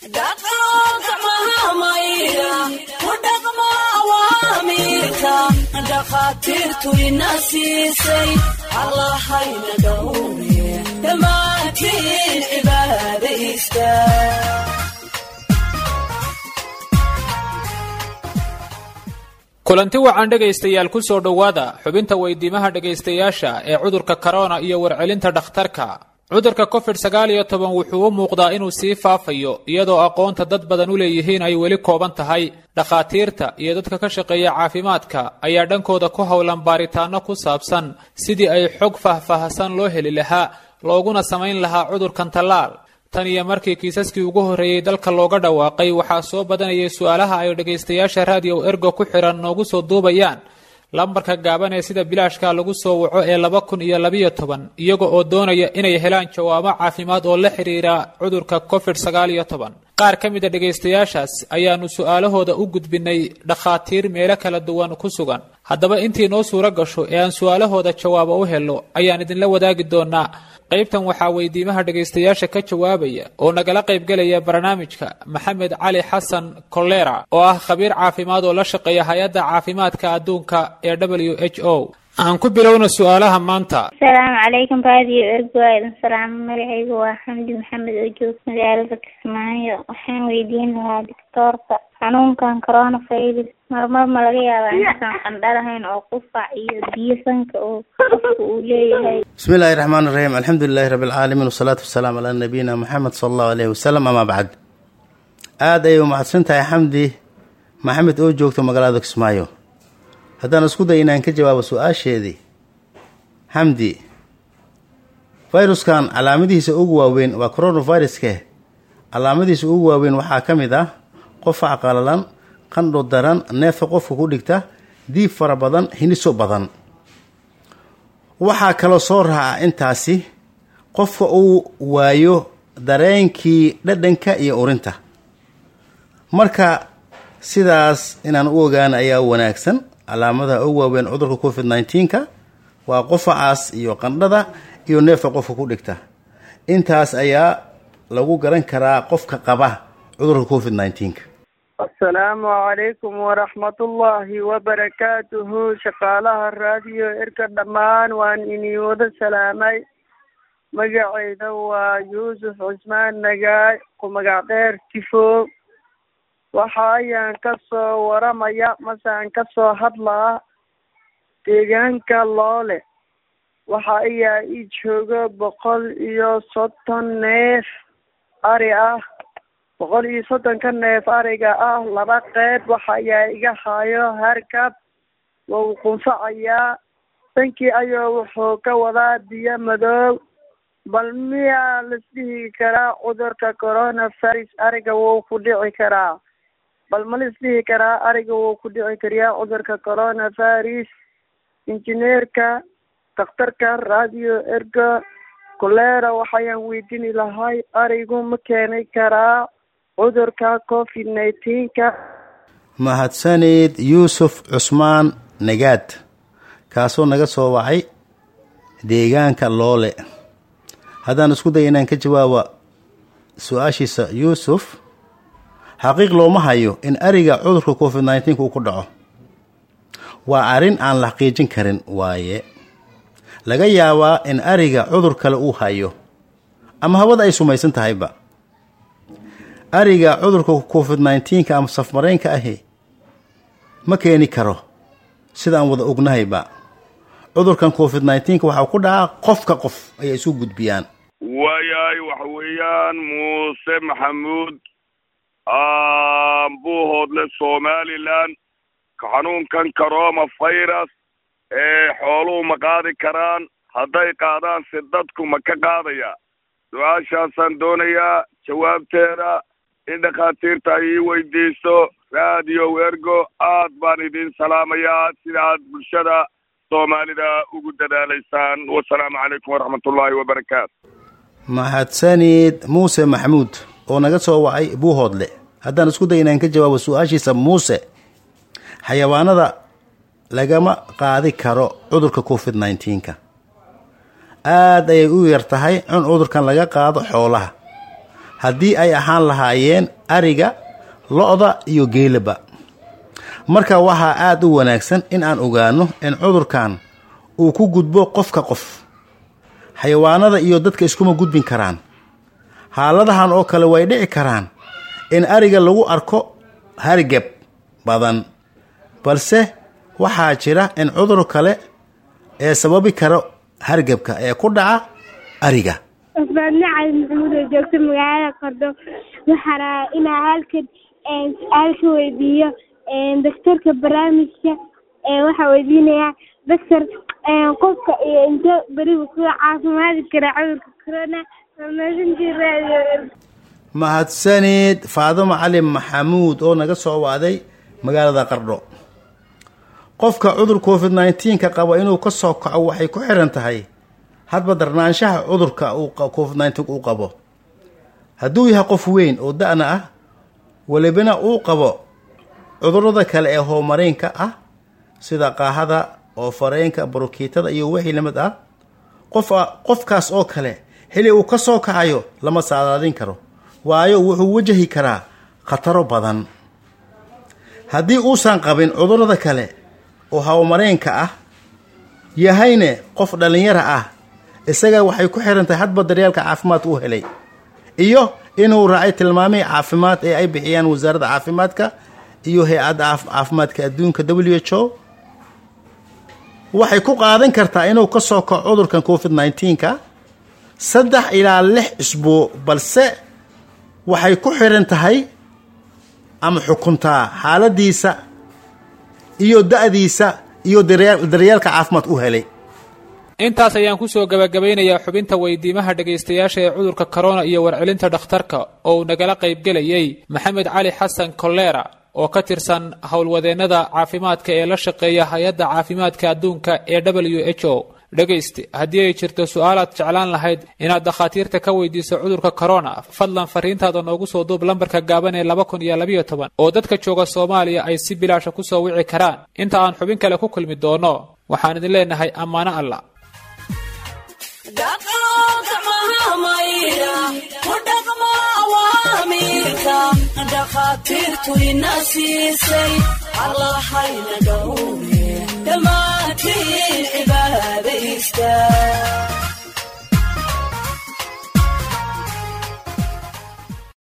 dhakhaatiirtu ina siisay allahayna dhowre dhammaantiin cibaadaysta kulanti wacan dhegaystayaal ku soo dhowaada xubinta weydiimaha dhegaystayaasha ee cudurka korona iyo warcelinta dhakhtarka cudurka covid sagaal iyo toban wuxuu u muuqdaa inuu sii faafayo iyadoo aqoonta dad badan u leeyihiin ay weli kooban tahay dhakhaatiirta iyo dadka ka shaqeeya caafimaadka ayaa dhankooda ku howlan baaritaano ku saabsan sidii ay xog faahfaahsan loo heli lahaa looguna samayn lahaa cudurkan tallaal tan iyo markii kiisaskii ugu horreeyey dalka looga dhawaaqay waxaa soo badanayay su-aalaha ay dhegaystayaasha raadiyo ergo ku xiran noogu soo duubayaan lambarka gaaban ee sida bilaashka lagu soo waco ee laba kun iyo labiyo toban iyaga oo doonaya inay helaan jawaabo caafimaad oo la xidhiira cudurka covid sagaal iyo toban qaar ka mid a dhegaystayaashaas ayaanu su-aalahooda u gudbinay dhakhaatiir meelo kala duwan ku sugan haddaba intii noo suuro gasho ee aan su-aalahooda jawaabo u helno ayaan idinla wadaagi doonaa qaybtan waxaa weydiimaha dhegaystayaasha ka jawaabaya oo nagala qaybgelaya barnaamijka maxamed cali xasan kolera oo ah khabiir caafimaad oo la shaqeeya hay-adda caafimaadka adduunka ee w h o aan ku bilowna su-aalaha maanta asalaamu calaykum raadiyo ergo aadan salaamo magacaygu waa xamdi maxamed oo joogta magaalada kismaayo waxaan weydiin lahaa doctoorka xanuunkan coronavirus marmar ma laga yaabaa inaysan qandha lahayn oo qufac iyo biyo sanka oo qofka uu leeyahay bismi illaahi raxmaan iraxiim alxamdu lilahi rabbi alcaalamiin wasalaatu wasalaamu calaa nabiyina moxamed sala allahu aleyhi wasalam amaa bacd aada ayay umahadsan tahay xamdi maxamed oo joogto magaalada kismaayo haddaan isku day inaan ka jawaabo su-aasheedii xamdi fayruskan calaamadihiisa ugu waaweyn waa coronaviruske calaamadihiisa ugu waaweyn waxaa ka mid ah qofac qalalan qandho daran neefta qofka ku dhigta diib fara badan hiniso badan waxaa kaloo soo raaca intaasi qofka uu waayo dareenkii dhadhanka iyo urinta marka sidaas inaan u ogaana ayaa wanaagsan calaamadaha ugu waaweyn cudurka covid nneteen-ka waa qofacaas iyo qandhada iyo neefka qofka ku dhigta intaas ayaa lagu garan karaa qofka qaba cudurka covid nneteen-ka asalaamu calaykum waraxmatullaahi wabarakaatuhu shaqaalaha raadiyo erka dhammaan waan inii wada salaamay magacayda waa yuusuf cusmaan nagaay ku magac dheer tifo waxa ayaan ka soo waramaya masaan ka soo hadlaa deegaanka loole waxa ayaa ii jooga boqol iyo soddon neef ari ah boqol iyo soddonka neef ariga ah laba qeyb waxa ayaa iga hayo harkab wau qunfacayaa dankii ayuu wuxuu ka wadaa biyo madoob bal miyaa laisdhihi karaa cudurka coronavirus ariga wuu ku dhici karaa bal ma laisdhihi karaa ariga wuu ku dhici kariyaa cudurka coronavirus injineerka dakhtarka radio ergo kolera waxayaan weydiini lahay arigu ma keenay karaa cudurka covid nineteenka mahadsanid yuusuf cusmaan nagaad kaasoo naga soo wacay deegaanka loole haddaan isku day inaan ka jawaabo su-aashiisa yuusuf xaqiiq looma hayo in ariga cudurka covid nneteen uu ku dhaco waa arrin aan la xaqiijin karin waaye laga yaabaa in ariga cudur kale uu hayo ama hawada ay sumaysan tahayba ariga cudurka covid nneteen-ka ama safmaraynka ahi ma keeni karo sidaan wada ognahayba cudurkan covid nneteen-ka waxaa ku dhacaa qofka qof ayay isu gudbiyaan waayahay waxa weeyaan muuse maxamuud buuhoodle somalilan xanuunkan corona virus ee xooluhu ma qaadi karaan hadday qaadaan si dadku ma ka qaadaya su-aashaasaan doonayaa jawaabteeda in dhakhaatiirta ay ii weydiiso radio ergo aad baan idin salaamayaa sida aad bulshada soomaalida ugu dadaalaysaan wasalaamu calaykum waraxmatullaahi wabarakaatu mahadsanid muuse maxamuud oo naga soo wacay buuhoodle haddaan isku day inaan ka jawaabo su-aashiisa muuse xayawaanada lagama qaadi karo cudurka covid nneteen-ka aada ayay u yar tahay in cudurkan laga qaado xoolaha haddii ay ahaan lahaayeen ariga lo-da iyo geelaba marka waxaa aada u wanaagsan in aan ogaano in cudurkan uu ku gudbo qofka qof xayawaanada iyo dadka iskuma gudbin karaan xaaladahan oo kale way dhici karaan in ariga lagu arko hargab badan balse waxaa jira in cudur kale ee sababi karo hargebka ee ku dhaca ariga cusbaadne cali maxamuud oo joogta magaalada qardho waxaa rabaa inaa halkan su-aal ka weydiiyo daktarka barnaamijka waxaa weydiinayaa daktar qofka iyo inte berigu kuga caafimaadi karaa cudurka corona maadsantii radio mahadsanid faadimo cali maxamuud oo naga soo waaday magaalada qardho qofka cudur covid nneteen-ka qaba inuu ka soo kaco waxay ku xiran tahay hadba darnaanshaha cudurka uu covid nneteen uu qabo hadduu yahay qof weyn oo da-na ah welibana uu qabo cudurada kale ee hoomariinka ah sida qaahada oo fareenka barukiitada iyo wixii lamid ah qof qofkaas oo kale xili uu ka soo kacayo lama saadaadin karo waayo wuxuu wajahi karaa khataro badan haddii uusan qabin cudurada kale oo hawmareenka ah yahayne qof dhallinyara ah isaga waxay ku xiran tahay hadba daryaalka caafimaadka u helay iyo inuu raacay tilmaamihii caafimaad ee ay bixiyaan wasaaradda caafimaadka iyo hay-adda caafimaadka adduunka w h o waxay ku qaadan kartaa inuu ka soo kaco cudurkan covid nneteen-ka saddex ilaa lix isbuuc balse waxay ku xiran tahay ama xukuntaa xaaladiisa iyo da-diisa iyo daryaalka caafimaad u helay intaas ayaan kusoo gabagabaynayaa xubinta weydiimaha dhegaystayaasha ee cudurka corona iyo warcelinta dhakhtarka oo uu nagala qaybgelayay maxamed cali xasan kolera oo ka tirsan howlwadeennada caafimaadka ee la shaqeeya hay-adda caafimaadka adduunka ee w h o dhegayste haddii ay jirto su-aalaad jeclaan lahayd inaad dakhaatiirta ka weydiiso cudurka corona fadlan fariintaada noogu soo duub lambarka gaaban ee laba kun iyo labayo toban oo dadka jooga soomaaliya ay si bilaasha kusoo wici karaan inta aan xubin kale ku kulmi doono waxaan idin leenahay ammaano alla dhakhaatiirtu ina siisay allahayna dhowre dhammaantiin cibaadaysta